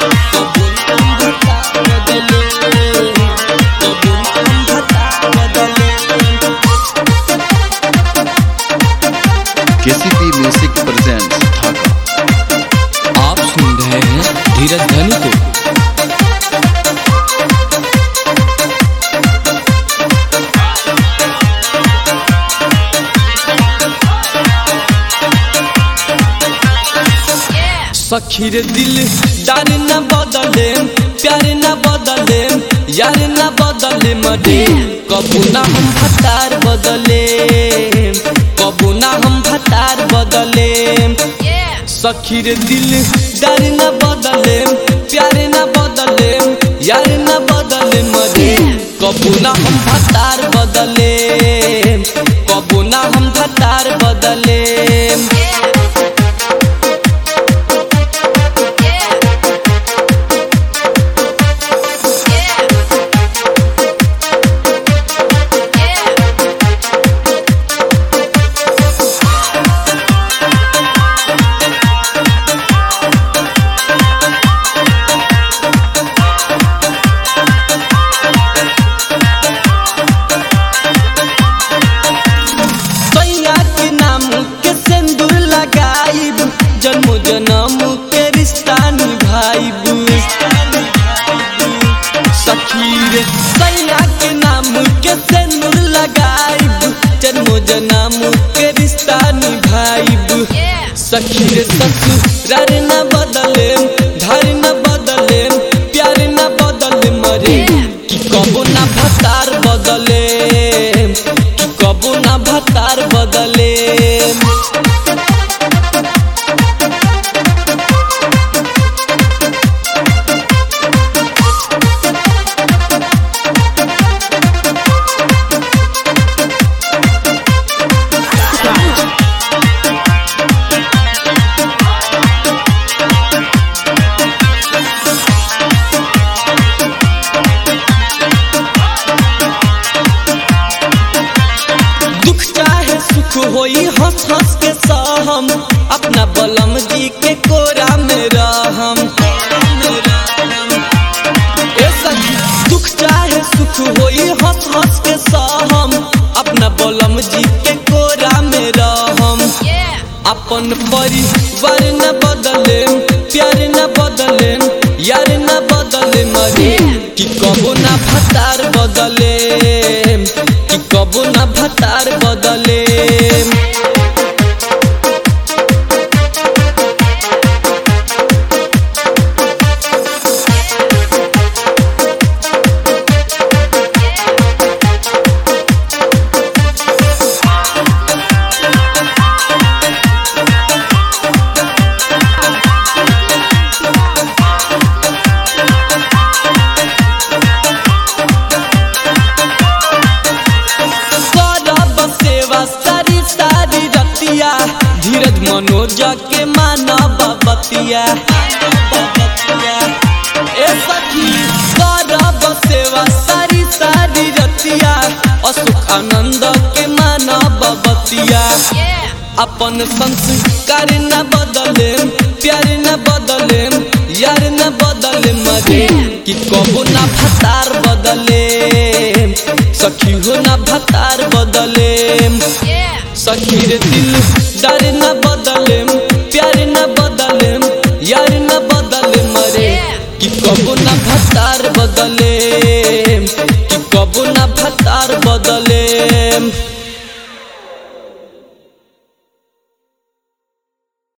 कबो ना हम भतार बदले कबो ना हम भतार बदले केसीपी म्यूजिक प्रेजेंट्स ढाका आप सुन रहे हैं धीरज धनी को सखी रे दिल डार न बदले प्यार न बदले यार न बदले मरे कबू ना हम भतार बदले कबू ना हम भतार बदले सखी रे दिल डर न बदले प्यार न बदले यार न बदले मरे कबू ना हम भतार बदले कबू ना हम भतार बदले सैया के नाम के सिंदूर लगाइब जन्म जन्म के रिश्ता निभाइब सखी रे सैया के नाम के सिंदूर लगाइब जन्म जन्म के रिश्ता निभाइब सखी रे ससुरार न बदले धार न बदले प्यार न बदले मरे कि कबो ना भतार बदले कि कबो ना भतार बदले दुख चाहे सुख होई हंस हंस के सहम अपना बलम जी के कोरा में रहम ए सखी दुख चाहे सुख होई हंस हंस के सहम अपना बलम जी के कोरा में रहम अपन परिवार न बदले प्यार न बदले यार न बदले मरे कि कबो ना भतार बदले कि कबो ना भतार बदले करब सेवा सारी सारी रतिया धीरज मनोज के मानव बतिया ए सखी करब सेवा सारी सारी रतिया अशोक आनंद के मानव बतिया अपन संस्कार न बदले प्यार न बदले यार न बदले मरे कि कबो ना भतार बदले सखी हो ना भतार बदले सखी रे दिल डर न बदले प्यार न बदले यार न बदले मरे कि कबो ना भतार बदले कि कबो ना भतार बदले